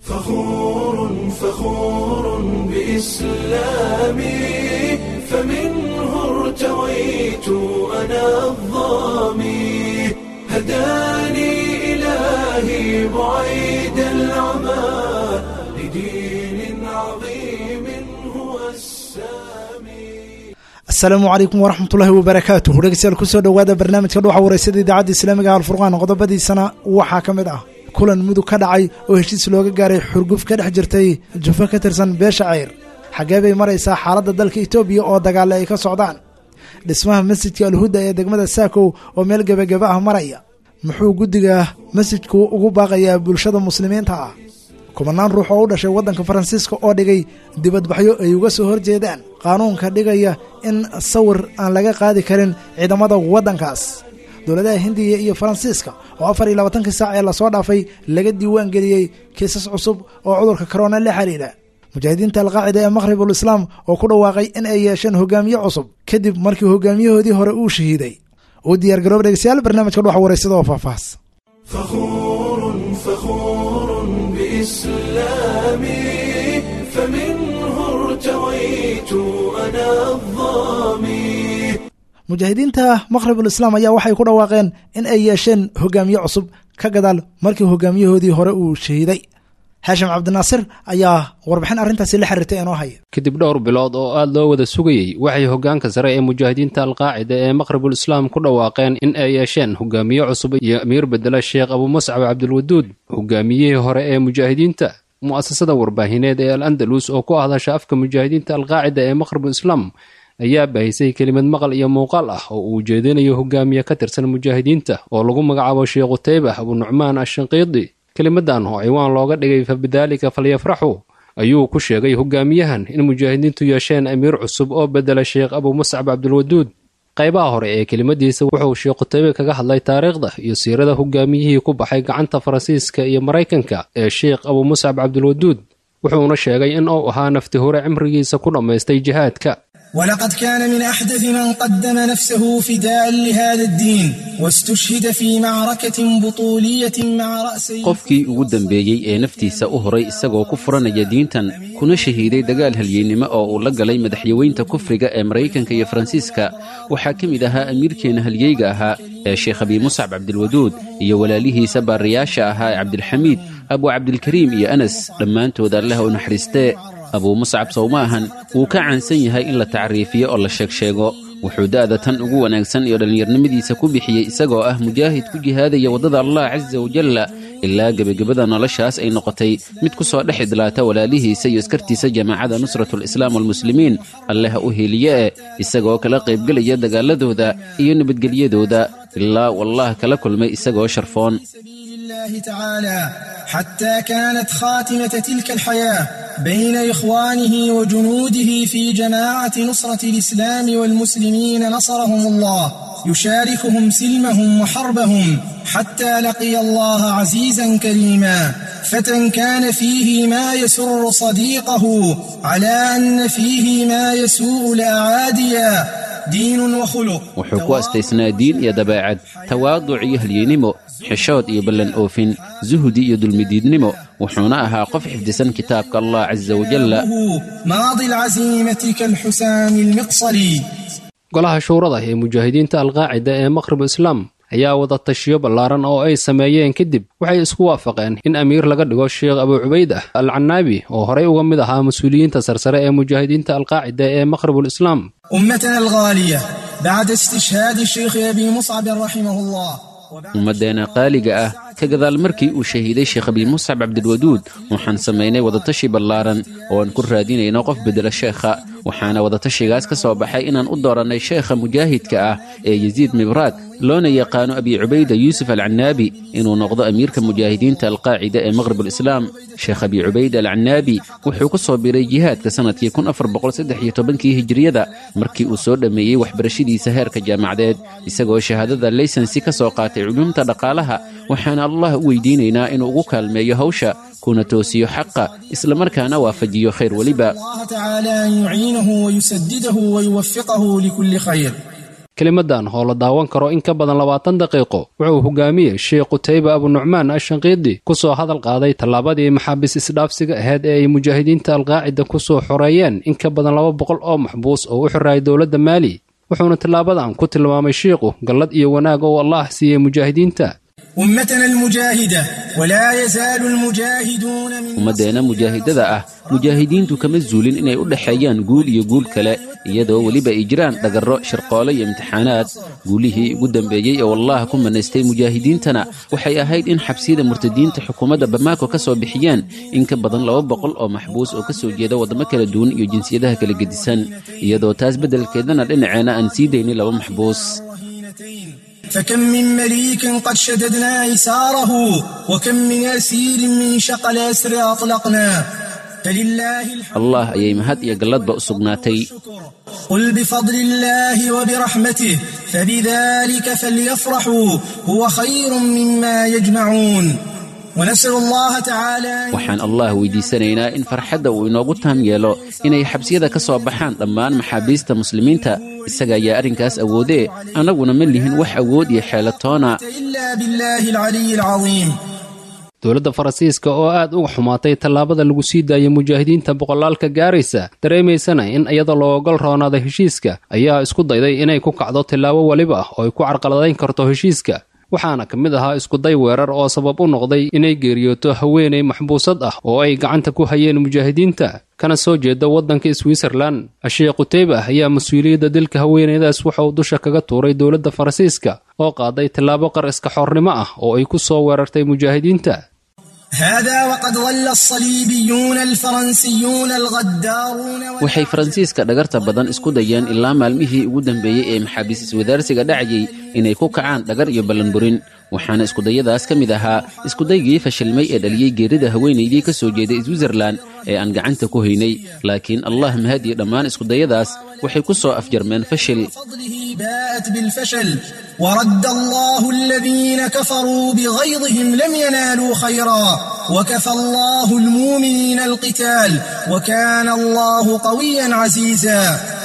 فخور فخور بإسلامي فمنه ارتويت أنا الظامي هداني إلهي بعيد العمى لدين عظيم هو السامي asalaamu calaykum waraxmatullaahi wabarakaatuh dhegeystayaal kusoo dhowaada barnaamijka dhuuxa wareysada idaacadda islaamiga alfurqaan qodobadiisana waxaa ka mid ah kulan mudug ka dhacay oo heshiis looga gaaray xurguf ka dhex jirtay jufo ka tirsan beesha ceyr xaggee bay maraysaa xaaladda dalka etoobiya oo dagaale ay ka socdaan dhismaha masjidka alhuda ee degmada saakow oo meel gebageba ah maraya muxuu guddiga masjidku ugu baaqayaa bulshada muslimiinta ah kubanaan ruux oo u dhashay waddanka faransiiska oo dhigay dibadbaxyo ay uga soo horjeedaan qaanuunka dhigaya in sawir aan laga qaadi karin ciidamada waddankaas dowladaha hindiya iyo faransiiska oo afar iyo labaatankii saac ee lasoo dhaafay laga diiwaan geliyey kiisas cusub oo cudurka korona la xiriira mujaahidiinta alqaacida ee maqhribul islaam oo ku dhawaaqay in ay yeesheen hogaamiye cusub kadib markii hogaamiyahoodii hore uu shahiiday uu diyaar garooba dhegeystayaal barnaamijka dhuxa wareysada oo faahfaahs فخور فخور بإسلامي فمنه ارتويت أنا الظامي mujaahidiinta maqhribul islaam ayaa waxay ku dhawaaqeen in ay yeesheen hogaamiye cusub ka gadaal markii hogaamiyahoodii hore uu shahiiday haashim cabdinaasir ayaa warbixin arrintaasi la xiriirtay inoo haya kadib dhowr bilood oo aad loo wada sugayey waxay hoggaanka sare ee mujaahidiinta alqaacida ee maqhribul islaam ku dhawaaqeen in ay yeesheen hogaamiye cusub iyo amiir bedela sheekh abuumascab cabdilwaduud hogaamiyihii hore ee mujaahidiinta mu'asasada warbaahineed ee al andalus oo ku hadasha afka mujaahidiinta alqaacida ee maqhribul islaam ayaa baahisay kelimad maqal iyo muuqaal ah oo uu ujeedinayo hogaamiye ka tirsan mujaahidiinta oo lagu magacaabo sheekh qutaybah abunucmaan ashanqiidi kelimadan oo ciwaan looga dhigay fa bidaalika falyafraxu ayuu ku sheegay hogaamiyahan in mujaahidiintu yeesheen amiir cusub oo bedela sheekh abuumuscab cabdilwaduud qaybaha hore ee kelimadiisa wuxuu sheekh qutaybe kaga hadlay taariikhda iyo siirada hogaamiyihii ku baxay gacanta faransiiska iyo maraykanka ee sheekh abuumuscab cabdilwaduud wuxuuna sheegay in uu ahaa nafti hore cimrigiisa ku dhammaystay jihaadka ولقد كان من أحدث من قدم نفسه فداء لهذا الدين واستشهد في معركة بطولية مع رأسي qofkii ugu dambeeyey ee naftiisa u horay isagoo ku furanaya diintan kuna shahiiday dagaal halyeennimo oo uu la galay madaxyaweynta kufriga ee maraykanka iyo faransiiska waxaa ka mid ahaa amiirkeenna halyeyga ahaa ee sheekh abii muscab cabdilwaduud iyo walaalihiisa baariyaasha ahaa ee cabdilxamiid abu cabdilkariim iyo anas dhammaantood allah u naxariistee abuu muscab sow ma ahan wuu ka caansan yahay in la tacriifiyo oo la sheegsheego wuxuu da'da tan ugu wanaagsan iyo dhallinyarnimadiisa ku bixiyey isagoo ah mujaahid ku jihaadaya waddada allah casa wajalla ilaa gebagabada noloshaas ay noqotay mid ku soo dhex idlaata walaalihiisa iyo iskartiisa jamaacada nusratul islaam walmuslimiin alleh u heliye e isagoo kala qaybgelaya dagaaladooda iyo nabadgelyadooda ilaa wallah kala kulmay isagoo sharfoon سبيل الله تعالى حتى كانت خاتمة تلك الحياة بين إخوانه وجنوده في جماعة نصرة الإسلام والمسلمين نصرهم الله يشاركهم سلمهم وحربهم حتى لقي الله عزيزا كريما فتى كان فيه ما يسر صديقه على أن فيه ما يسوء الأعاديا دين وخلق wuxuu ku astaysnaa diin iyo dabeecad tawaaduc iyo halyeennimo xishood iyo ballan oofin suhdi iyo dulmidiidnimo wuxuuna ahaa qof xifdisan kitaabka allah casa wajalla ماضي العزيمة كالحسام المقصري golaha shuurada ee mujaahidiinta alqaacida ee maqhrib islaam ayaa wada tashiyo ballaaran oo ay sameeyeen kadib waxay isku waafaqeen in amiir laga dhigo sheekh abuu cubayd ah al canaabi oo horey uga mid ahaa mas-uuliyiinta sarsare ee mujaahidiinta alqaacida ee maqhribul islaam أمتنا الغالية بعد استشهاد الشيخ أبي مصعب رحمه الله ummaddeena qaaliga ah ka gadaal markii uu shahiiday sheekh abii muscab cabdilwaduud waxaan samaynay wadatashi ballaaran oo aan ku raadinayno qof bedela sheekha waxaana wadatashigaas ka soo baxay inaan u doorannay sheekha mujaahidka ah ee yasiid mibraad loona yaqaano abi cubayda yuusuf alcanaabi inuu noqdo amiirka mujaahidiinta alqaacida ee maqhrib alislaam sheekh abi cubayda alcanaabi wuxuu ku soo biray jihaadka sannadkii kii hijiriyada markii uu soo dhammeeyey waxbarashadiisa heerka jaamacadeed isagoo shahaadada laysansi ka soo qaatay culuumta dhaqaalaha waxaana allah u weydiinaynaa inuu ugu kaalmeeyo hawsha kuna toosiyo xaqa islamarkaana waafajiyo khayr weliba الله تعالى أن يعينه ويسدده ويوفقه لكل خير kelimadan oo la daawan karo in ka badan labaatan daqiiqo wuxuu hogaamiyey sheekh qutayba abunucmaan ashanqiidi ku soo hadal qaaday tallaabadii maxaabiis isdhaafsiga ahayd ee ay mujaahidiinta alqaacida ku soo xoreeyeen in ka badan laba boqol oo maxbuus oo u xiraayay dowladda maali wuxuuna tillaabadan ku tilmaamay shiikhu gallad iyo wanaag oo allah siiyey mujaahidiinta أمتنا المجاهدة ولا يزال المجاهدون من ummaddeena mujaahidada ah mujaahidiintu kama zuulin inay u dhexeeyaan guul iyo guul kale iyadoo weliba ay jiraan dhagarro shirqoole iyo imtixaanaad guulihii ugu dambeeyey oo allah ku manaystay mujaahidiintana waxay ahayd in xabsiyada murtadiinta xukuumadda bamaako ka soo bixiyeen in ka badan laba boqol oo maxbuus oo ka soo jeeda waddamo kala duwan iyo jinsiyadaha kala gedisan iyadoo taas beddelkeedana dhinaceenna aan sii daynin laba maxbuus فكم من مليك قد شددنا إساره وكم من أسير من شقل أسر أطلقنا فلله الحمد allah ayay mahad iyo galladba u sugnaatay قل بفضل الله وبرحمته فبذلك فليفرحوا هو خير مما يجمعون ونسأل الله تعالى أن waxaan allah weydiisanaynaa in farxadda uu inoogu taam yeelo inay xabsiyada ka soo baxaan dhammaan maxaabiista muslimiinta isaga ayaa arrinkaas awoodee annaguna ma lihin wax awood iyo xeelatoona إلا بالله العلي العظيم dowladda faransiiska oo aad uga xumaatay tallaabada lagu sii daayay mujaahidiinta boqolaalka gaaraysa dareemaysana in iyada loo ogol roonaaday heshiiska ayaa isku dayday inay ku kacdo tillaabo weliba ah oo ay ku carqaladayn karto heshiiska waxaana ka mid ahaa iskuday weerar oo sabab u noqday inay geeriyooto haweenay maxbuusad ah oo ay gacanta ku hayeen mujaahidiinta kana soo jeeda waddanka switzerlan asheekh quteyba ayaa mas-uuliyadda dilka haweenaydaas waxa uu dusha kaga tuuray dowladda faransiiska oo qaaday tillaabo qar iska xornimo ah oo ay ku soo weerartay mujaahidiinta هذا وقد ظل الصليبيون الفرنسيون الغدارون waxay faransiiska dhagarta badan isku dayeen ilaa maalmihii ugu dambeeyey ee maxaabiis iswadaarsiga dhacayay inay ku kacaan dhagar iyo ballanburin waxaana iskudayadaas ka mid ahaa iskudaygii fashilmay ee dhaliyey geerida haweenaydii ka soo jeeday switzerlan ee aan gacanta ku haynay laakiin allah mahadiye dhammaan iskudayadaas waxay ku soo afjarmeen fashil فضله باءت بالفشل ورد الله الذين كفروا بغيظهم لم ينالوا خيرا وكفى الله المؤمنين القتال وكان الله قويا عزيزا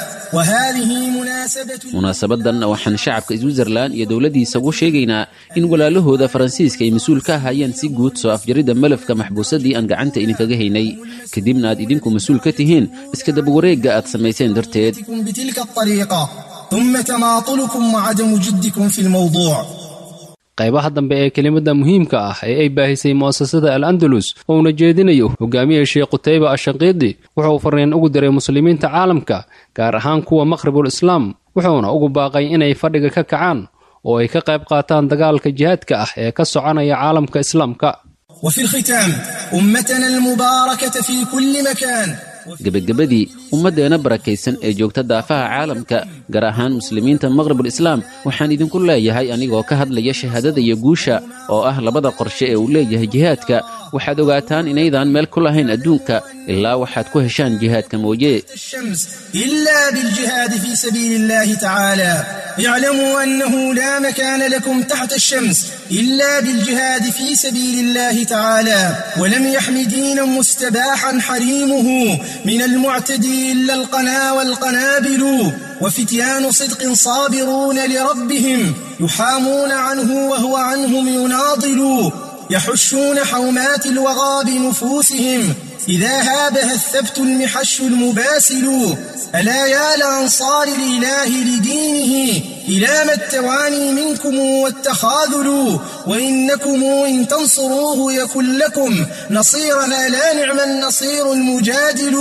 وهذه مناسبة munaasabadan waxaan shacabka switzerlan iyo dowladdiisa ugu sheegaynaa in walaalahooda faransiiska ay mas-uul ka ahaayeen si guud soo afjaridda malafka maxbuusadii aan gacanta idinkaga haynay kadibna aad idinku mas-uul ka tihiin iska dabawareegga aad samayseen darteed جدكم بتلك الطريقة ثم تماطلكم وعدم جدكم في الموضوع qaybaha dambe ee kelimada muhiimka ah ee ay baahisay mu'asasada al andalus oo uuna jeedinayo hogaamiye sheekh qutayba ashanqiidi wuxuu fariin ugu diray muslimiinta caalamka gaar ahaan kuwa maqhribul islaam wuxuuna ugu baaqay inay fadhiga ka kacaan oo ay ka qayb qaataan dagaalka jihaadka ah ee ka soconaya caalamka islaamka وفي الختام أمتنا المباركة في كل مكان gebagabadii ummaddeena barakaysan ee joogta daafaha caalamka gaar ahaan muslimiinta maqhribul islaam waxaan idinku leeyahay anigoo ka hadlaya shahaadada iyo guusha oo ah labada qorshe ee uu leeyahay jihaadka waxaad ogaataan inaydaan meel ku lahayn adduunka ilaa waxaad ku heshaan jihaadka mooye الشمس إلا بالجهاد في سبيل الله تعالى اعلموا أنه لا مكان لكم تحت الشمس إلا بالجهاد في سبيل الله تعالى ولم يحم دينا مستباحا حريمه من المعتدي إلا القنا والقنابل وفتيان صدق صابرون لربهم يحامون عنه وهو عنهم يناضل يحشون حومات الوغى بنفوسهم إذا هابها الثبت المحش المباسل ألا يا لأنصار الإله لدينه إلى ما التواني منكم والتخاذل وإنكم إن تنصروه يكن لكم نصيرا لا نعم النصير المجادل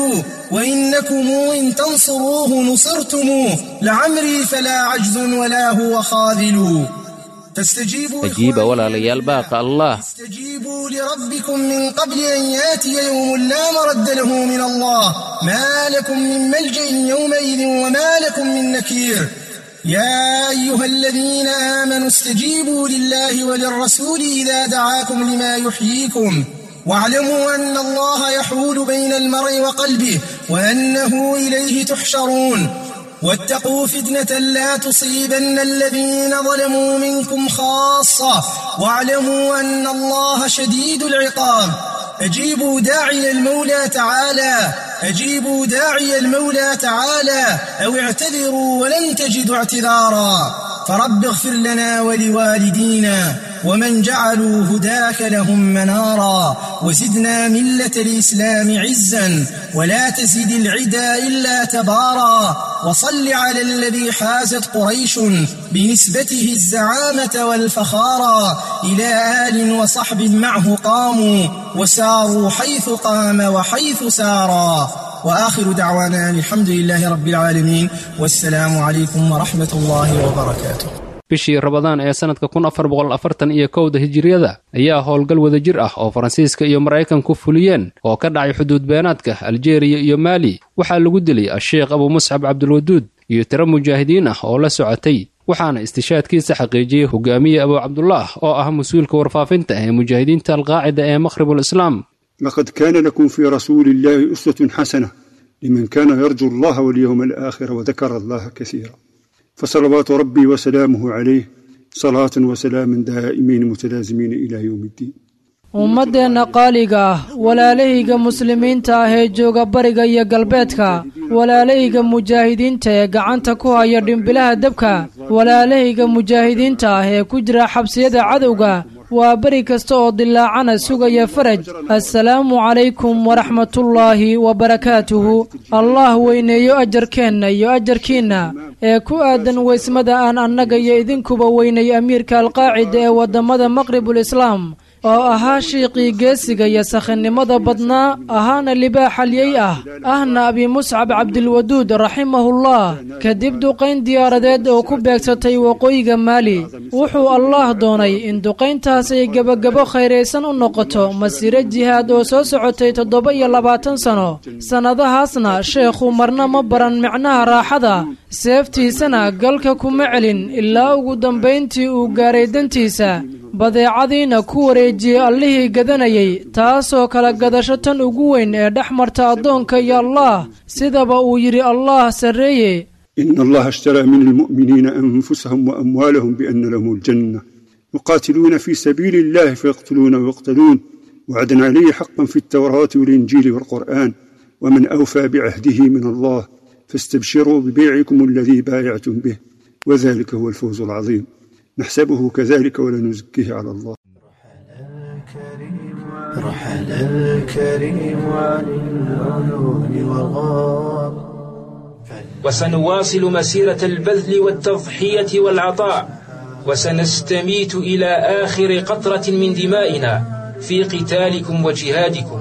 وإنكم إن تنصروه نصرتم لعمري فلا عجز ولا هو خاذل فاستجيبوا ajiiba إخواني walaalayaal baaqa allah استجيبوا لربكم من قبل أن ياتي يوم لا مرد له من الله ما لكم من ملجأ يومئذ وما لكم من نكير يا أيها الذين آمنوا استجيبوا لله وللرسول إذا دعاكم لما يحييكم واعلموا أن الله يحول بين المرء وقلبه وأنه إليه تحشرون واتقوا فتنة لا تصيبن الذين ظلموا منكم خاصة واعلموا أن الله شديد العقاب أجيبوا داعي المولى تعالى أجيبوا داعي المولى تعالى أو اعتذروا ولن تجدوا اعتذارا فرب اغفر لنا ولوالدينا ومن جعلوا هداك لهم منارا وزدنا ملة الإسلام عزا ولا تزد العدا إلا تبارا وصل على الذي حازت قريش بنسبته الزعامة والفخارا إلى آل وصحب معه قاموا وساروا حيث قام وحيث سارا وآخر دعوانا الحمد لله رب العالمين والسلام عليكم ورحمة الله وبركاته bishii rabadaan ee sannadka kun afar boqol afartan iyo kowda hijiriyada ayaa howlgal wadajir ah oo faransiiska iyo maraykanku fuliyeen oo ka dhacay xuduud beenaadka aljeeriya iyo maali waxaa lagu dilay a-sheekh abu muscab cabdulwaduud iyo tiro mujaahidiin ah oo la socotay waxaana istishaadkiisa xaqiijiyey hogaamiye abu cabdulaah oo ah mas-uulka warfaafinta ee mujaahidiinta alqaacida ee maqhribul islaam لقد كان لكم في رسول الله أسوة حسنة لمن كان يرجو الله واليوم الآخر وذكر الله كثيرا فصلوات ربي وسلامه عليه صلاة وسلام دائمين متلازمين إلى يوم الدين ummaddeenna qaaliga ah walaalahayga muslimiinta ah ee jooga bariga iyo galbeedka walaalahayga mujaahidiinta ee gacanta ku haya dhimbilaha dabka walaalahayga mujaahidiinta ah ee ku jira xabsiyada cadowga waa beri kasta oo dilaacana sugaya faraj assalaamu calaykum waraxmatullaahi wabarakaatuhu allah weyneeyo ajarkeenna iyo ajarkiinna ee ku aadan weysmada aan annaga iyo idinkuba weynay amiirka alqaacida ee waddamada maqribul islaam oo ahaa shiiqii geesiga iyo sakhinnimada badnaa ahaana libaax halyey ah ahna abi muscab cabdilwaduud raximahullah kadib duqayn diyaaradeed oo ku beegsatay waqooyiga maali wuxuu allaah doonay in duqayntaas ay gebagabo khayraysan u noqoto masiiro jihaad oo soo socotay toddoba iyo labaatan sano sannadahaasna sheekhu marna ma baran micnaha raaxada seeftiisana galka kuma celin ilaa ugu dambayntii uu gaaray dantiisa badeecadiina ku wareejiyey allihii gadanayay taasoo kala gadasho tan ugu weyn ee dhex marta addoonka iyo allaah sidaba uu yidhi allaah sarreeye إن الله اشترى من المؤمنين أنفسهم وأموالهم بأن لهم الجنة يقاتلون في سبيل الله فيقتلون ويقتلون وعدا عليه حقا في التوراة والإنجيل والقرآن ومن أوفى بعهده من الله فاستبشروا ببيعكم الذي بايعتم به وذلك هو الفوز العظيم نحسبه كذلك ولا نزكيه على الله رحل الكريم عن العيون والغار وسنواصل مسيرة البذل والتضحية والعطاء وسنستميت إلى آخر قطرة من دمائنا في قتالكم وجهادكم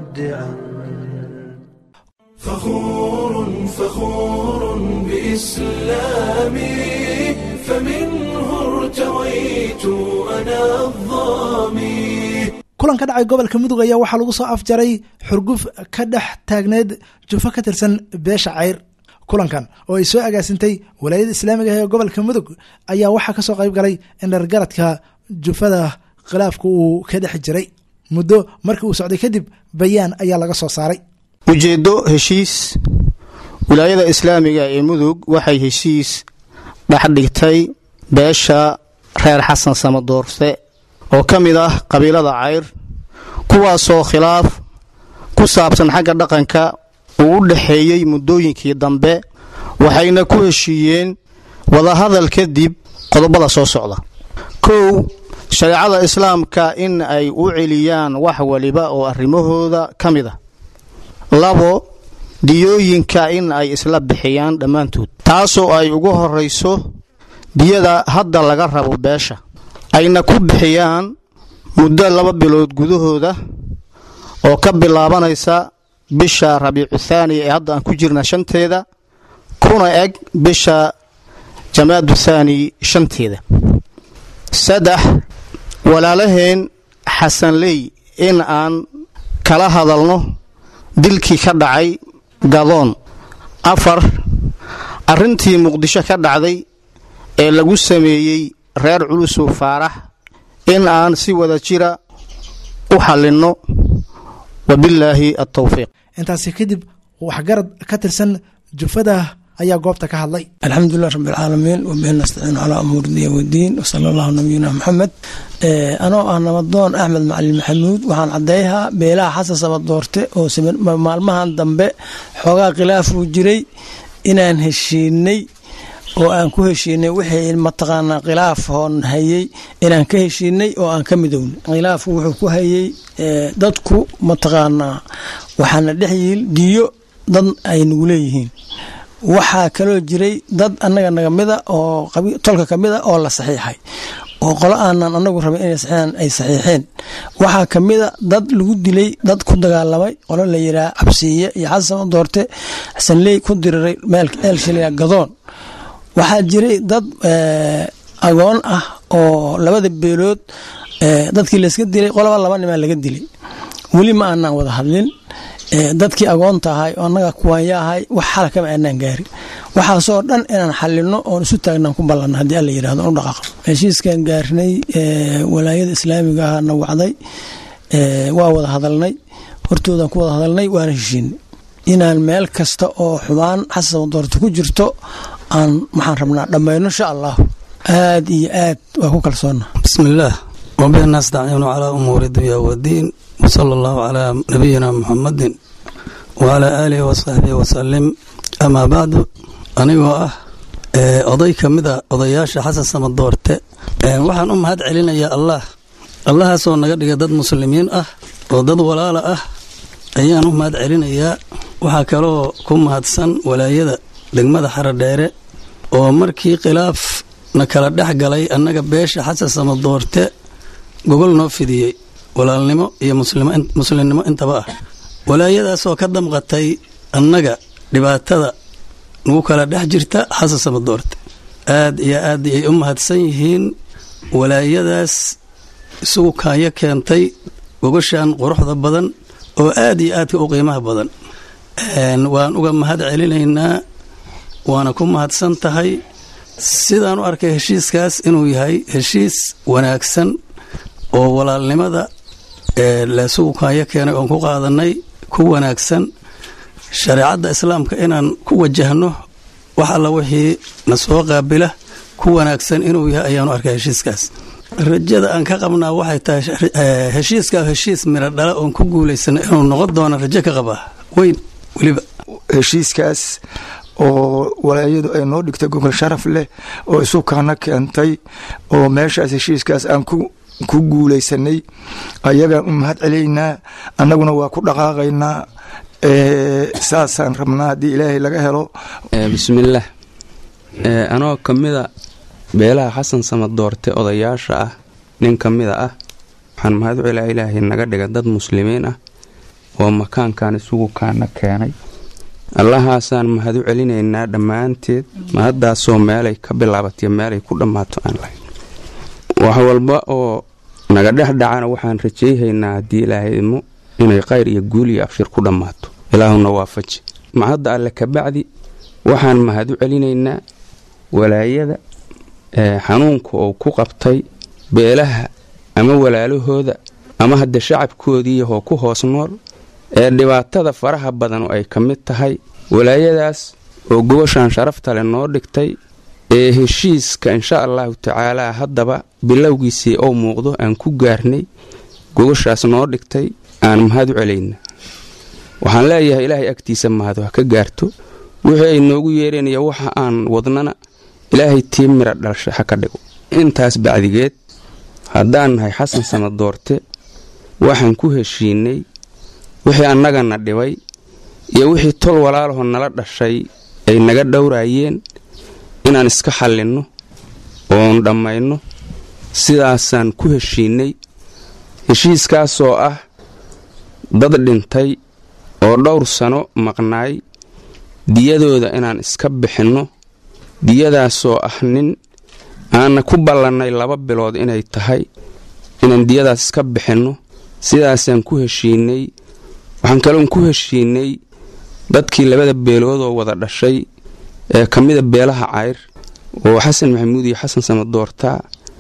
فخور فخور بإسلامي فمنه ارتويت أنا الظامي kulan ka dhacay gobolka mudug ayaa waxaa lagu soo afjaray xurguf ka dhex taagneed jufo ka tirsan beesha cayr kulankan oo ay soo agaasintay walaayada islaamiga ah ee gobolka mudug ayaa waxaa kasoo qayb galay in dhargaradka jufada khilaafka uu ka dhex jiray muddo markii uu socday kadib bayaan ayaa laga soo saaray ujeeddo heshiis wilaayada islaamiga ee mudug waxay heshiis dhexdhigtay beesha reer xasan samadoorse oo ka mid ah qabiilada cayr kuwaasoo khilaaf ku saabsan xagga dhaqanka uu u dhexeeyey muddooyinkii dambe waxayna ku heshiiyeen wadahadal kadib qodobada soo socda kow shareecada islaamka in ay u celiyaan wax waliba oo arrimahooda ka mid ah labo diyooyinka in ay isla bixiyaan dhammaantood taasoo ay ugu horrayso diyada hadda laga rabo beesha ayna ku bixiyaan muddo laba bilood gudahooda oo ka bilaabanaysa bisha rabiicu thaani ee hadda aan ku jirna shanteeda kuna eg bisha jamaadu thaani shanteeda saddex walaalaheen xasanley in aan kala hadalno dilkii ka dhacay gadoon afar arrintii muqdisho ka dhacday ee lagu sameeyey reer culusow faarax in aan si wada jira u xallinno wabillaahi altawfiiq intaasi kadib waxgarad ka tirsan jufada ayaa goobta ka hadlay alxamdulilah rabbi alcaalamiin wabihi nastaciinu calaa umuuri diya wadiin wasala allahu nabiyina maxamed anoo ah nabadoon axmed macalin maxamuud waxaan caddeeyahaa beelaha xasan sabadoorte oo maalmahan dambe xoogaa khilaafuu jiray inaan heshiinay oo aan ku heshiinay wixii mataqaanaa khilaaf hoon hayey inaan ka heshiinay oo aan ka midownay khilaafku wuxuu ku hayey dadku mataqaanaa waxaana dhex yiil diyo dad ay nagu leeyihiin waxaa kaloo jiray dad annaga naga mida oo tolka ka mida oo la saxiixay oo qolo aanan anagu rabin inay saxiixaan ay saxiixeen waxaa ka mida dad lagu dilay dad ku dagaalamay qolo la yidhaha cabsiiye iyo xasan doorte xasanley ku diriray meel eelshilya gadoon waxaa jiray dad agoon ah oo labada beelood dadkii layska dilay qoloba laba nimaa laga dilay weli ma aanaan wada hadlin dadkii agoonta ahay oo annaga kuwaanya ahay wax xala kama aanaan gaarin waxaasoo dhan inaan xalino oon isu taagnaan ku ballanna haddii alla yidhahdo u dhaqaaqo heshiiskan gaarnay walaayada islaamiga ah na wacday waa wada hadalnay hortoodaan ku wada hadalnay waana heshiinay inaan meel kasta oo xubaan xasan doorta ku jirto aan maxaan rabnaa dhammayno insha allah aad iyo aad waa ku kalsoonna bismillaah wabihi nastaciinu calaa umuuri dunya wadiin wsala allahu calaa nabiyina muxamadin wacalaa aalihi wasaxbihi wasalim amaa bacdu anigoo ah oday ka mid a odayaasha xasan samadoorte waxaan u mahad celinayaa allah allahaasoo naga dhiga dad muslimiin ah oo dad walaala ah ayaan u mahad celinayaa waxaa kaloo ku mahadsan walaayada degmada xaradheere oo markii khilaaf na kala dhex galay annaga beesha xasan samadoorte gogol noo fidiyey walaalnimo iyo muslimnimo intaba ah walaayadaasoo ka damqatay annaga dhibaatada nagu kala dhex jirta xasan samadoorte aad iyo aad ay u mahadsan yihiin walaayadaas isugu kaayo keentay gogoshan quruxda badan oo aad iyo aadka u qiimaha badan waan uga mahad celinaynaa waana ku mahadsan tahay sidaan u arkay heshiiskaas inuu yahay heshiis wanaagsan oo walaalnimada leesugu kaayo keenay oon ku qaadanay ku wanaagsan shareecadda islaamka inaan ku wajahno wax alla wixii na soo qaabila ku wanaagsan inuu yahay ayaanu arkay heshiiskaas rajada aan ka qabnaa waxay tahay heshiiskaa heshiis miro dhala oon ku guulaysana inuu noqon doono rajo ka qabaa weyn weliba heshiiskaas oo walaayadu ay noo dhigtay gogol sharaf leh oo isu kaana keentay oo meeshaas heshiiskaas aan ku guulaysanay ayagaan u mahad celaynaa annaguna waa ku dhaqaaqaynaa saasaan rabnaa haddii ilaahay laga helo bismillaah anoo ka mida beelaha xasan samadoorte odayaasha ah nin ka mida ah waxaan mahad u celaa ilaahay naga dhiga dad muslimiin ah oo makaankan isugu kaana keenay allahaasaan mahad u celinaynaa dhammaanteed mahaddaasoo meelay ka bilaabatay meelay ku dhammaato aan lahayn wax walba oo naga dhex dhacana waxaan rajayhaynaa haddii ilaahay idmo inay qayr iyo guul iyo abshir ku dhammaato ilaahuna waafaji mahadda alle kabacdi waxaan mahad u celinaynaa walaayada xanuunka oo ku qabtay beelaha ama walaalahooda ama hadda shacabkoodiiyahoo ku hoos nool ee dhibaatada faraha badan oo ay ka mid tahay walaayadaas oo gobashan sharafta leh noo dhigtay ee heshiiska insha allahu tacaalaa haddaba bilowgiisii oo muuqdo aan ku gaarnay gogoshaas noo dhigtay aan mahad u celayna waxaan leeyahay ilaahay agtiisa mahad ha ka gaarto wixii ay noogu yeereenaya waxa aan wadnana ilaahay tii mira dhalsha ha ka dhigo intaas bacdigeed haddaan nahay xasan samadoorte waxaan ku heshiinay wixii annagana dhibay iyo wixii tol walaalaho nala dhashay ay naga dhowraayeen inaan iska xallinno oon dhammayno sidaasaan ku heshiinay heshiiskaasoo ah dad dhintay oo dhowr sano maqnaay diyadooda inaan iska bixinno diyadaasoo ah nin aanna ku ballannay laba bilood inay tahay inaan diyadaas iska bixinno sidaasaan ku heshiinay waxaan kaloon ku heshiinay dadkii labada beelood oo wada dhashay ee ka mida beelaha cayr oo xasan maxamuud iyo xasan samadoortaa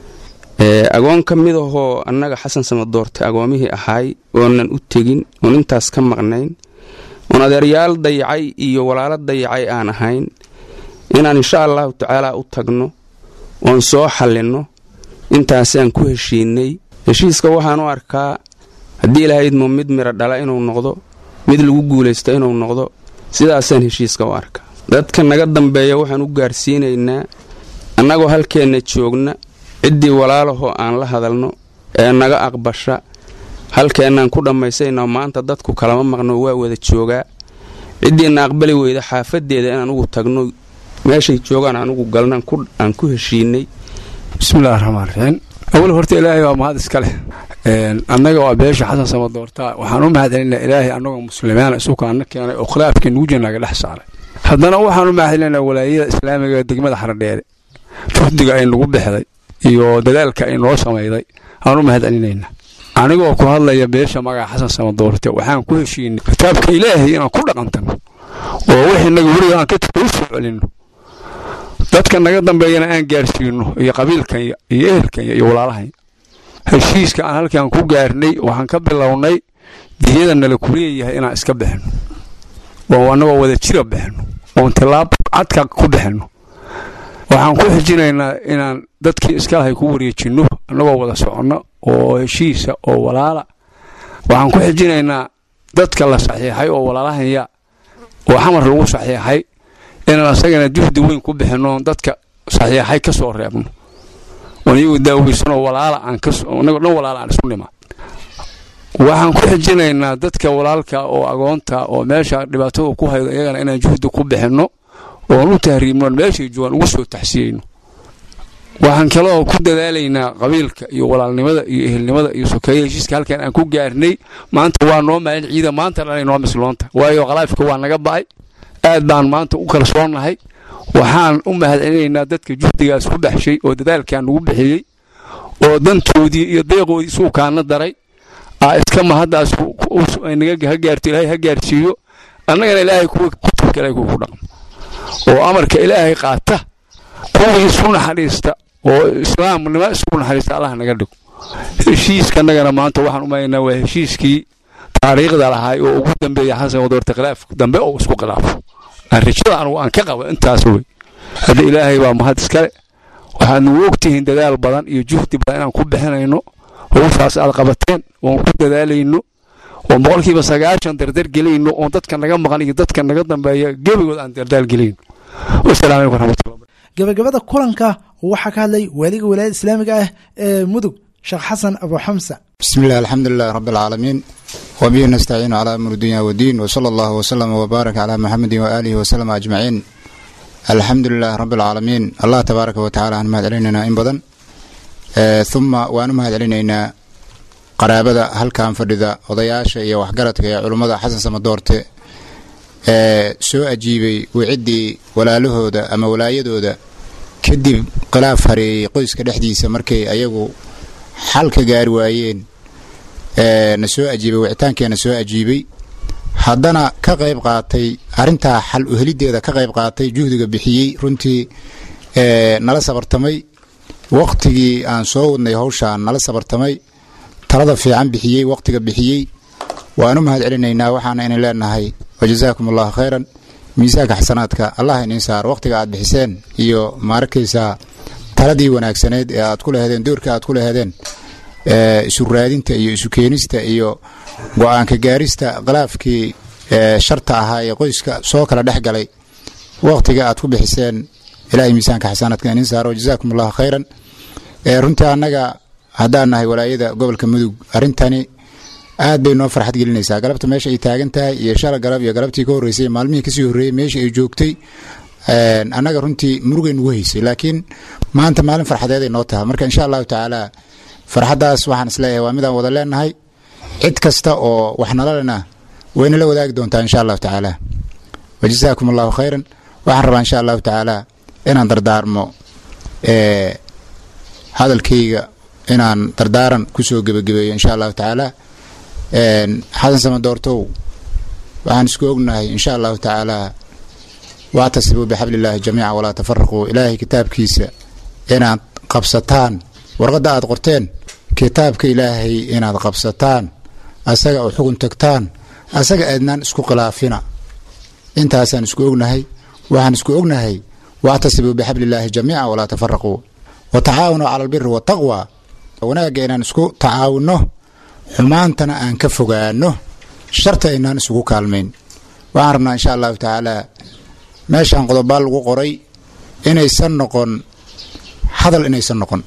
agoon ka mid ahoo annaga xasan samadoorta agoomihii ahaay oonan u tegin oon intaas ka maqnayn oon adeeryaal dayacay iyo walaalo dayacay aan ahayn inaan insha allahu tacaala u tagno oon soo xallinno intaasaan ku heshiinay heshiiska waxaan u arkaa haddii ilaahay idmo mid midha dhala inuu noqdo mid lagu guulaysto inuu noqdo sidaasaan heshiiska u arkaa dadka naga dambeeya waxaan u gaarsiinaynaa annagoo halkeenna joogna ciddii walaalahoo aan la hadalno ee naga aqbasha halkeennaan ku dhammaysayno maanta dadku kalama maqno waa wada joogaa ciddiina aqbali weyda xaafaddeeda in anugu tagno meeshay joogaan anugu galna aan ku heshiinay bismillahi raxmaan raxiim awal horta ilaahay waa mahad iska leh annaga waa beesha xasan samadoortaa waxaan u mahadcelinaa ilaahay annagoo muslimiina isukaana keenay oo khilaafkii nuuja naga dhex saaray haddana waxaan u mahadcelinaa walaayada islaamiga ee degmada xardheere juhdiga ay nagu bixday iyo dadaalka ay noo samayday aan u mahadcelinaynaa anigoo ku hadlaya beesha magaca xasan samadoorte waxaan ku heshiinay kitaabka ilaahay inaan ku dhaqantano oo wixii naga weliga aan ka u soo celinno dadka naga dambeeyana aan gaarsiino iyo qabiilkanya iyo ehelkanya iyo walaalahanya heshiiska aan halkaan ku gaarnay waxaan ka bilownay diyada nala kuleeyahay inaan iska bixinno oo annagoo wada jira bixinno oon tilaab cadka ku bixinno waxaan ku xijinaynaa inaan dadkii iskalahay ku wareejinno annagoo wada soconno oo heshiisa oo walaala waxaan ku xijinaynaa dadka la saxiixay oo walaalahanya oo xamar lagu saxiixay inaan asagana juhdi weyn ku bixinno dadka saxiixay ka soo reebno oon iyagu daaweysanoo walaala aan kasnagoo dhan walaala aan isu dhimaa waxaan ku xijinaynaa dadka walaalka oo agoonta oo meesha dhibaatada ku haydo iyagana inaan juhdi ku bixinno oon u tahriibno meeshay joogaan ugu soo taxsiyeyno waxaan kaloo ku dadaalaynaa qabiilka iyo walaalnimada iyo ehelnimada iyo sokeeya heshiiska halkan aan ku gaarnay maanta waa noo maalin ciida maanta dhanay noo misloonta waayo khalaafka waa naga ba'ay aad baan maanta u kalsoonnahay waxaan u mahadcelinaynaa dadka juhdigaas ku baxshay oo dadaalkan nagu bixiyey oo dantoodii iyo deeqoodii suukaana daray aa iska mahaddaas ha gaarto ilaahay ha gaarsiiyo annagana ilaahay kuwa kutubka ilaahay kuwa ku dhaqmo oo amarka ilaahay qaata kuwii isu naxariista oo islaamnimo isugu naxariista allah naga dhigo heshiiska annagana maanta waxaan u malaynaa waa heshiiskii taariikhda lahaay oo ugu dambeeya xasan wadoorta khilaaf dambe oo isku khilaafo aan rajada anugu aan ka qabo intaas wey hadda ilaahay baa mahad iskale waxaad nagu ogtihiin dadaal badan iyo juhdi badan inaan ku bixinayno howshaas aad qabateen oon ku dadaalayno oon boqolkiiba sagaashan dardar gelayno oon dadka naga maqan iyo dadka naga dambeeya gebigood aan dardaal gelayno wasalaamu calaykum raxmatullah gabagabada kulanka waxaa ka hadlay waaliga walaayada islaamiga ah ee mudug sheekh xasan abu xamsa بسم الله الحمد لله رب العالمين وبه نستعين على أمر الدنيا والدين وصلى الله وسلم وبارك على محمد وآله وسلم أجمعين الحمد لله رب العالمين الله تبارك وتعالى أن مهد علينا إن بدن آه ثم وأن مهد علينا قرابة هل كان فردا وضياش يا وحقرتك يا علماء حسن سمدورت آه سو أجيبي وعدي ولا لهودا أما ولا يدودا كدب قلاف هري قيس كدحديسة مركي أيغو xal ka gaari waayeen na soo ajiibay wicitaankeena soo ajiibay haddana ka qayb qaatay arrintaa xal uhelideeda ka qayb qaatay juhdiga bixiyey runtii nala sabartamay waqtigii aan soo wadnay hawshaan nala sabartamay talada fiican bixiyey waqtiga bixiyey waan u mahad celinaynaa waxaana inin leenahay wajazaakum allahu khayran miisaanka xasanaadka allah inin saar waqtiga aad bixiseen iyo maarakaysaa taladii wanaagsaneed ee aad ku lahedeen doorka aad ku lahedeen isu raadinta iyo isu keenista iyo go-aanka gaarista khilaafkii sharta ahaa ee qoyska soo kala dhex galay waqtiga aad ku bixiseen ilahay miisaanka xasanaadka inin saaro jazaakum allahu khayran runtii annaga haddaan nahay walaayada gobolka mudug arrintani aad bay noo farxad gelinaysaa galabta meesha ay taagan tahay iyo shala galab iyo galabtii ka horreysay maalmihii kasii horreeyey meesha ay joogtay annaga runtii murugay nugu haysay laakiin maanta maalin farxadeeday noo tahay marka insha allahu tacaala farxaddaas waxaan isleeyahay waa midaan wada leenahay cid kasta oo wax nalalena wayna la wadaagi doontaa insha allahu tacaala wajazaakum allahu khayran waxaan rabaa insha allahu tacaala inaan dardaarmo hadalkayga inaan dardaaran kusoo gebagabeeyo insha allahu tacaala xasan samadoortow waxaan isku ognahay insha allahu tacaala wactasibuu bixabli illaahi jamiica walaa tafaraquu ilaahay kitaabkiisa inaad qabsataan warqadda aad qorteen kitaabka ilaahay inaad qabsataan asaga oo xugun tagtaan asaga aadnaan isku khilaafina intaasaan isku ognahay waxaan isku ognahay waactasibuu bixabli illaahi jamiica walaa tafaraquu wa tacaawanuu cala albiri waataqwa wanaagga inaan isku tacaawunno xumaantana aan ka fogaano sharta inaan isugu kaalmayn waxaan rabnaa insha allahu tacaala meeshaan qodobaa lagu qoray inaysan noqon hadal inaysan noqon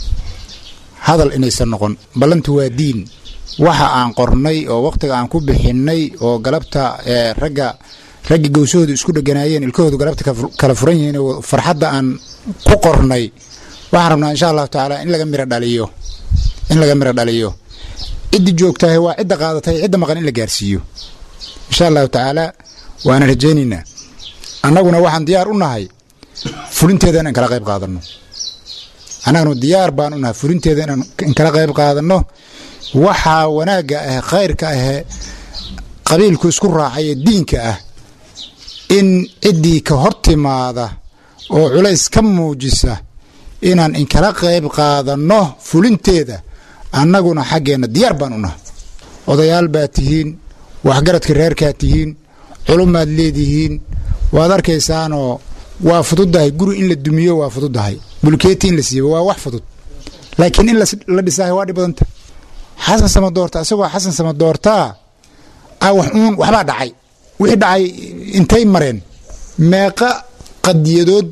hadal inaysan noqon ballantu waa diin waxa aan qornay oo wakhtiga aan ku bixinnay oo galabta ragga raggi gowsahoodu isku dheganaayeen ilkahoodu galabta kala furan yihiin oo farxadda aan ku qornay waxaan rabnaa insha allahu tacaala in laga miro dhaliyo in laga miro dhaliyo ciddi joogtahay waa cidda qaadatay cidda maqan in la gaarsiiyo insha allahu tacaala waana rajaynaynaa annaguna waxaan diyaar u nahay fulinteeda inaan kala qayb qaadanno annaguna diyaar baan u nahay fulinteeda inaan kala qayb qaadanno waxaa wanaagga ah khayrka ahee qabiilku isku raacaya diinka ah in ciddii ka hor timaada oo culays ka muujisa inaan inkala qayb qaadanno fulinteeda annaguna xaggeenna diyaar baan u nahay odayaal baad tihiin waxgaradka reerkaad tihiin culumaad leedihiin waad arkaysaanoo waa fududdahay guri in la dumiyo waa fududdahay bulkeeti in la siibo waa wax fudud laakiin in la dhisaahay waa dhib badanta xasan samadoorta isagoo xasan samadoortaa a wax uun waxbaa dhacay wixii dhacay intay mareen meeqa qadiyadood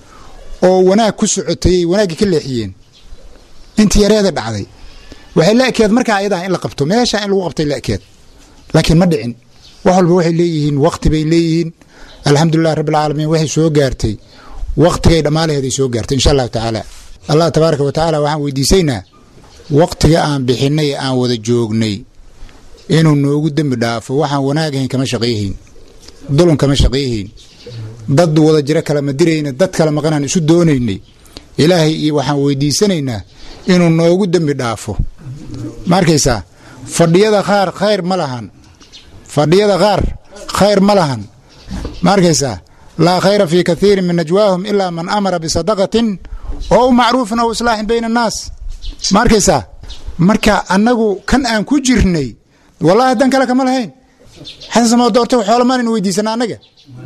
oo wanaag ku socotayay wanaaggii ka leexiyeen intii yareeda dhacday waxay la ekeed markaa ayadaa in la qabto meeshaa in lagu qabtay la ekeed laakiin ma dhicin wax walba waxay leeyihiin wakti bay leeyihiin alxamdulilah rabbilcaalamiin waxay soo gaartay waktigay dhammaalaheeday soo gaartay insha allahu tacaala allah tabaaraka wa tacaala waxaan weydiisaynaa waktiga aan bixinay ee aan wada joognay inuu noogu dembi dhaafo waxaan wanaagahayn kama shaqayhayn dulun kama shaqayhayn dad wada jiro kalama dirayna dad kala maqanaan isu doonaynay ilaahay iyo waxaan weydiisanaynaa inuu noogu dembi dhaafo ma arkaysaa fadhiyada qaar khayr ma lahan fadhiyada qaar khayr ma lahan ma arkaysaa laa khayra fii kathiirin min najwaahum ilaa man amara bisadaqatin oo macruufin ow islaaxin bayna annaas ma arkaysaa marka annagu kan aan ku jirnay wallahi dan kale kama lahayn xasan samo doorta xoolo maanan weydiisana annaga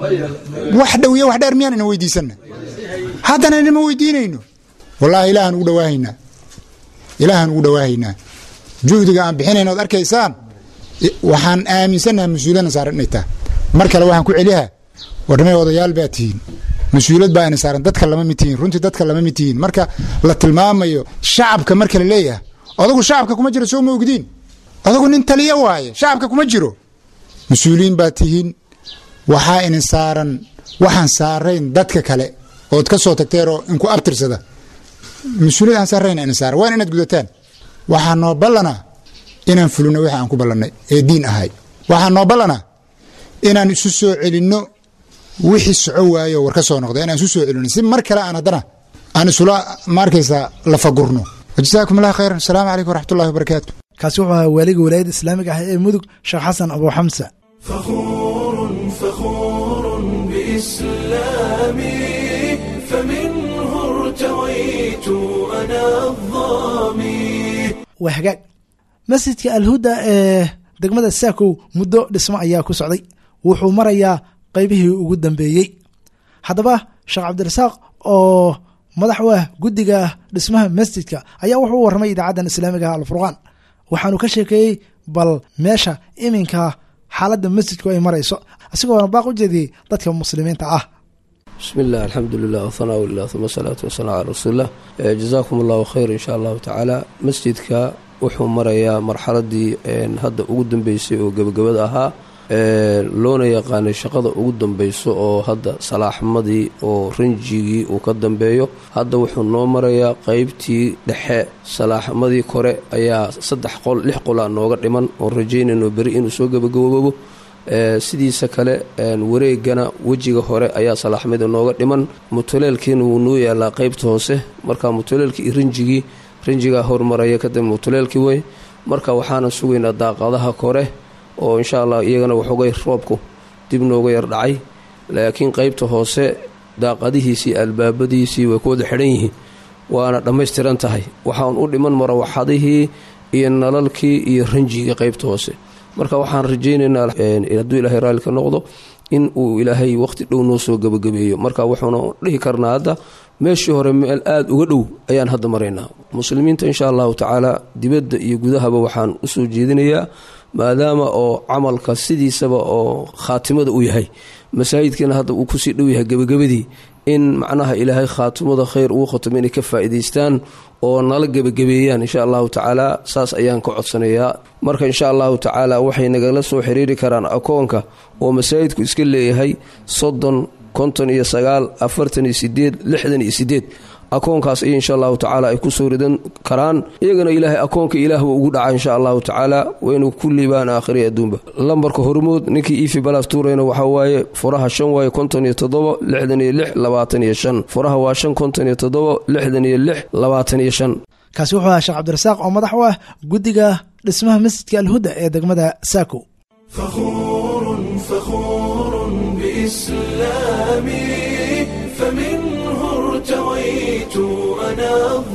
wax dhowiyo wax dheer miyaanan weydiisana haddana inama weydiinayno wallahi ilaahaan ugu dhawaahaynaa ilaahaan ugu dhawaahaynaa juhdiga aan bixinayn ood arkaysaan waxaan aaminsannaha mas-uuliyadna saaran inay tahay mar kale waxaan ku celihaa warnamay odayaal baa tihiin mas-uuliyad baa ina saaran dadka lama mid tihiin runtii dadka lama mid tihiin marka la tilmaamayo shacabka marka la leeyahay odagu shacabka kuma jiro soo ma ogdiin odagu nin taliya waaye shacabka kuma jiro mas-uuliyiin baa tihiin waxaa inin saaran waxaan saarayn dadka kale ood ka soo tagteeroo inku abtirsada mas-uuliyad aan saarayn inin saaran waan inaad gudataan waxaa noo ballanaa inaan fulino wixii aan ku ballannay ee diin ahay waxaa noo ballanaa inaan isu soo celinno wixii soco waayo war ka soo noqda inaan isu soo celino si mar kale aan haddana aan isula ma arkaysaa lafagurno wajazaakum allah khayran asalaamu calaykum waraxmatullahi wabarakaatu kaasi wuxuu ahaa waaliga walaayadda islaamiga ah ee mudug sheekh xasan abu xamsa فخور فخور بإسلامي فمنه ارتويت أنا الظامي waa hagaag masjidka alhuda ee degmada saakow muddo dhismo ayaa ku socday wuxuu marayaa qaybihii ugu dambeeyey haddaba sheekh cabdirasaaq oo madax u ah guddiga dhismaha masjidka ayaa wuxuu u warramay idaacaddan islaamiga alfurqaan waxaanu ka sheekeeyey bal meesha iminka xaaladda masjidku ay marayso isagoona baaq u jeediyey dadka muslimiinta ah bismi illah alxamdu lilah whanaa lilah uma asalaatu wasalaam calaa rasuulilah jazaakum allahu khayr insha allahu tacaala masjidka wuxuu marayaa marxaladii hadda ugu dambeysay oo gebagabada ahaa loona yaqaanay shaqada ugu dambeyso oo hadda salaaxmadii oo ranjigii uu ka dambeeyo hadda wuxuu noo marayaa qeybtii dhexe salaaxmadii kore ayaa saddex qol lix qolaa nooga dhiman oon rajaynayno beri inuu soo gebagaboobo sidiisa kale wareegana wejiga hore ayaa salaaxmada nooga dhiman mutuleelkiina wuu noo yaalaa qeybta hoose marka mutuleelkii iyo ranjigii ranjigaa hormaraya kadib mutuleelkii wey marka waxaana sugaynaa daaqadaha kore oo insha allah iyagana waxoogay roobku dib nooga yar dhacay laakiin qeybta hoose daaqadihiisii albaabadiisii way ku wada xidhan yihiin waana dhammaystiran tahay waxaan u dhiman marawaxadihii iyo nalalkii iyo ranjigii qeybta hoose marka waxaan rajaynaynaa hadduu ilaahay raalli ka noqdo in uu ilaahay waqti dhow noo soo gebagabeeyo marka wuxuuna dhihi karnaa hadda meeshii hore meel aada uga dhow ayaan hadda maraynaa muslimiinta insha allahu tacaala dibadda iyo gudahaba waxaan usoo jeedinayaa maadaama oo camalka sidiisaba oo khaatimada uu yahay masaajidkiina hadda uu kusii dhow yahay gebagabadii in macnaha ilaahay khaatimada khayr ugu khatamo inay ka faa'iidaystaan oo nala gebagabeeyaan insha allahu tacaala saas ayaan ka codsanayaa marka insha allahu tacaala waxay nagala soo xiriiri karaan akoonka oo masaajidku iska leeyahay soddon konton iyo sagaal afartan iyo sideed lixdan iyo sideed akoonkaas ay insha allahu tacaala ay ku soo ridan karaan iyagana ilaahay akoonka ilaahba ugu dhaca insha allahu tacaala waynu ku liibaan aakhiri adduunba lambarka hormood ninkii ifi balaas tuurayna waxaa waaye furaha shan waaye konton iyo toddobo lixdan iyo lix labaatan iyo shan furaha waa shan konton iyo toddobo lixdan iyo lix labaatan iyo shan kaasi wuxuu ahaa sheekh cabdirasaaq oo madax u ah guddiga dhismaha masjidka alhuda ee degmada saako فخور فخور بإسلامي فمنه ارتويت أنا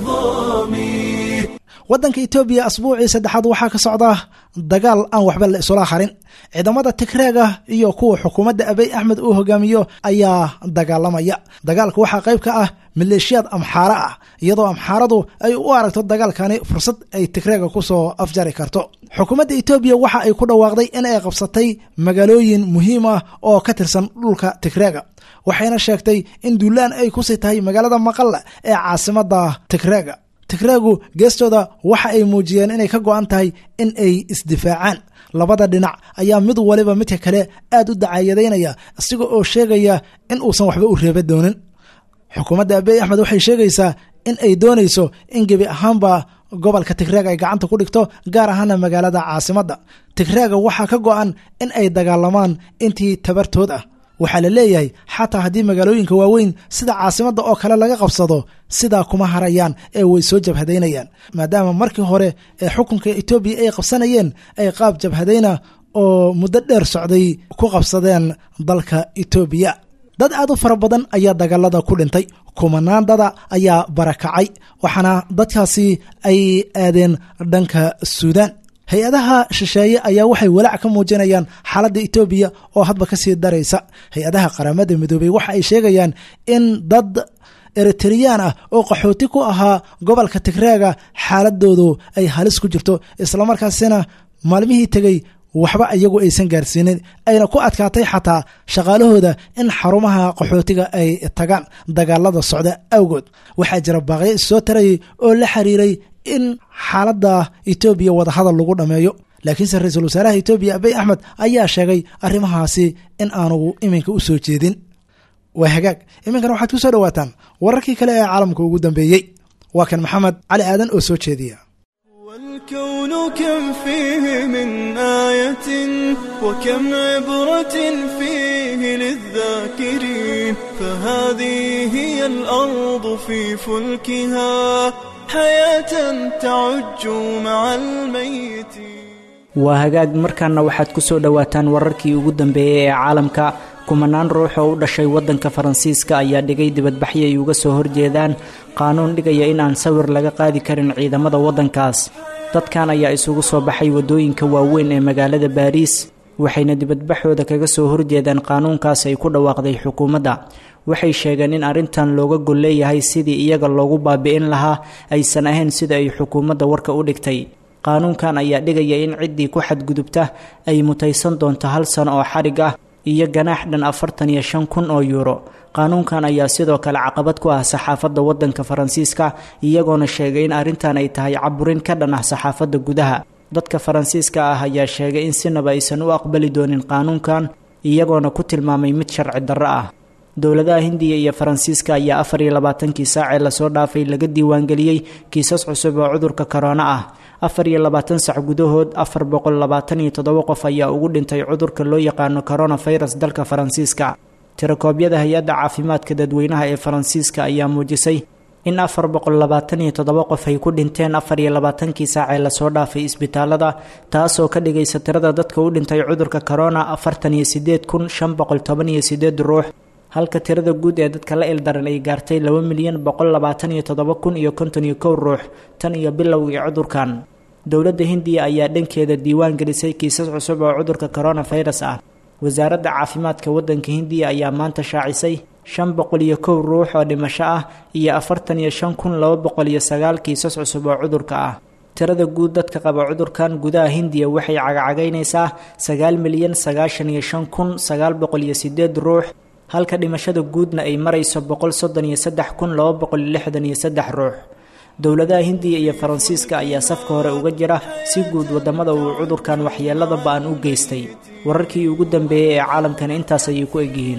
الظامي waddanka etoobiya asbuucii saddexaad waxaa ka socda dagaal aan waxba la isula harin ciidamada tigreega iyo kuwa xukuumadda abiy axmed uu hogaamiyo ayaa dagaalamaya dagaalka waxaa qayb ka ah maleeshiyaad amxaare ah iyadoo amxaaradu ay u aragto dagaalkani fursad ay tigreega kusoo afjari karto xukuumadda etoobiya waxa ay ku dhawaaqday in ay qabsatay magaalooyin muhiim ah oo ka tirsan dhulka tigreega waxayna sheegtay in duulaan ay kusii tahay magaalada maqalla ee caasimada tigreega tigreegu geestooda waxa ay muujiyeen inay ka go'an tahay in ay isdifaacaan labada dhinac ayaa mid waliba midka kale aad u dacaayadaynaya isaga oo sheegaya in uusan waxba u reeba doonin xukuumadda abiy axmed waxay sheegaysaa in ay doonayso in gebi ahaanba gobolka tigreega ay gacanta ku dhigto gaar ahaana magaalada caasimadda tigreega waxaa ka go'an in ay dagaalamaan intii tabartood ah waxaa la leeyahay xataa haddii magaalooyinka waaweyn sida caasimadda oo kale laga qabsado sidaa kuma harayaan ee way soo jabhadaynayaan maadaama markii hore ee xukunka etoobiya ay qabsanayeen ay qaab jabhadayna oo muddo dheer socday ku qabsadeen dalka etoobiya dad aad u fara badan ayaa dagaalada ku dhintay kumanaan dada ayaa barakacay waxaana dadkaasi ay aadeen dhanka suudaan hay-adaha shisheeye ayaa waxay walaac ka muujinayaan xaaladda etoobiya oo hadba ka sii daraysa hay-adaha qaramada midoobey waxa ay sheegayaan in dad eritreyaan ah oo qaxooti ku ahaa gobolka tigreega xaaladoodu ay halis ku jirto islamarkaasina maalmihii tegey waxba iyagu aysan gaarsiinin ayna ku adkaatay xataa shaqaalahooda in xarumaha qaxootiga ay tagaan dagaalada socda awgood waxaa jira baaqyo issoo tarayay oo la xiriiray in xaaladda etoobiya wadahadal lagu dhammeeyo laakiinse ra-iisul wasaaraha etoobiya abiy axmed ayaa sheegay arrimahaasi in aanu iminka u soo jeedin waa hagaag iminkana waxaad ku soo dhowaataan wararkii kale ee caalamka ugu dambeeyey waa kan maxamed cali aadan oo soo jeediya الكون كم فيه من آية وكم عبرة فيه للذاكرين فهذه هي الأرض في فلكها حياة تعج مع الميت waa hagaag markaana waxaad ku soo dhowaataan wararkii ugu dambeeyey ee caalamka kumanaan ruux oo u dhashay waddanka faransiiska ayaa dhigay dibadbaxyo ay uga soo horjeedaan qaanuun dhigaya in aan sawir laga qaadi karin ciidamada waddankaas dadkan ayaa isugu soo baxay waddooyinka waaweyn ee magaalada baariis waxayna dibadbaxooda kaga soo horjeedaan qaanuunkaas ay ku dhawaaqday xukuumadda waxay sheegeen in arrintan looga gol leeyahay sidii iyaga loogu baabi'in lahaa aysan ahayn sida ay xukuumadda warka u dhigtay qaanuunkan ayaa dhigaya in ciddii ku xadgudubta ay mutaysan doonto hal sano oo xadhig ah iyo ganaax dhan afartan iyo shan kun oo yuuro qaanuunkan ayaa sidoo kale caqabad ku ah saxaafadda waddanka faransiiska iyagoona sheegay in arrintan ay tahay caburin ka dhan ah saxaafadda gudaha dadka faransiiska ah ayaa sheegay in sinaba aysan u aqbali doonin qaanuunkan iyagoona ku tilmaamay mid sharci darro ah dowladaha hindiya iyo faransiiska ayaa afar iyo labaatankii saacee lasoo dhaafay laga diiwaangeliyey kiisas cusub oo cudurka korona ah afar iyo labaatan sac gudahood afar boqol labaatan iyo toddoba qof ayaa ugu dhintay cudurka loo yaqaano coronavirus dalka faransiiska tirakoobyada hay-adda caafimaadka dadweynaha ee faransiiska ayaa muujisay in afar boqol labaatan iyo toddoba qof ay ku dhinteen afar iyo labaatankii saacee lasoo dhaafay isbitaalada taasoo ka dhigaysa tirada dadka u dhintay cudurka corona afartan iyo sideed kun shan boqol toban iyo sideed ruux halka tirada guud ee dadka la ildaran ay gaartay laba milyan boqol labaatan iyo toddoba kun iyo konton iyo kow ruux tan iyo bilowgii cudurkan dowladda hindiya ayaa dhankeeda diiwaan gelisay kiisas cusub oo cudurka coronavirus ah wasaaradda caafimaadka waddanka hindiya ayaa maanta shaacisay shan boqol iyo kow ruux oo dhimasho ah iyo afartan iyo shan kun laba boqol iyo sagaal kiisas cusub oo cudurka ah tirada guud dadka qaba cudurkan gudaha hindiya waxay cagacagaynaysaa sagaal milyan sagaashan iyo shan kun sagaal boqol iyo sideed ruux halka dhimashada guudna ay marayso boqol soddon iyo saddex kun laba boqol iyo lixdan iyo saddex ruux dowladaha hindiya iyo faransiiska ayaa safka hore uga jira si guud wadamada uu cudurkan waxyeelada ba-an u geystay wararkii ugu dambeeyey ee caalamkana intaas ayay ku egyihiin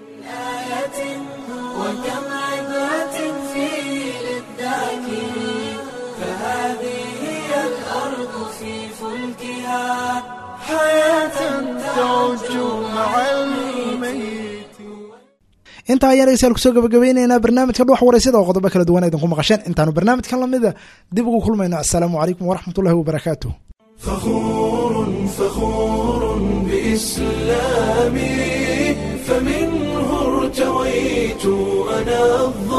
وكم عبرة فيه للذاكرين فهذه هي الأرض في فلكها حياة تعج مع الميت intaa ayaan dhegeystayaal kusoo gabagabeyneynaa barnaamijka dhuux wareysada oo qodobo kala duwan idinku maqasheen intaanu barnaamijkan lamida dib ugu kulmayno assalaamu calaykum waraxmatullahi wabarakaatu فخور فخور بإسلامي فمنه ارتويت أنا الظالم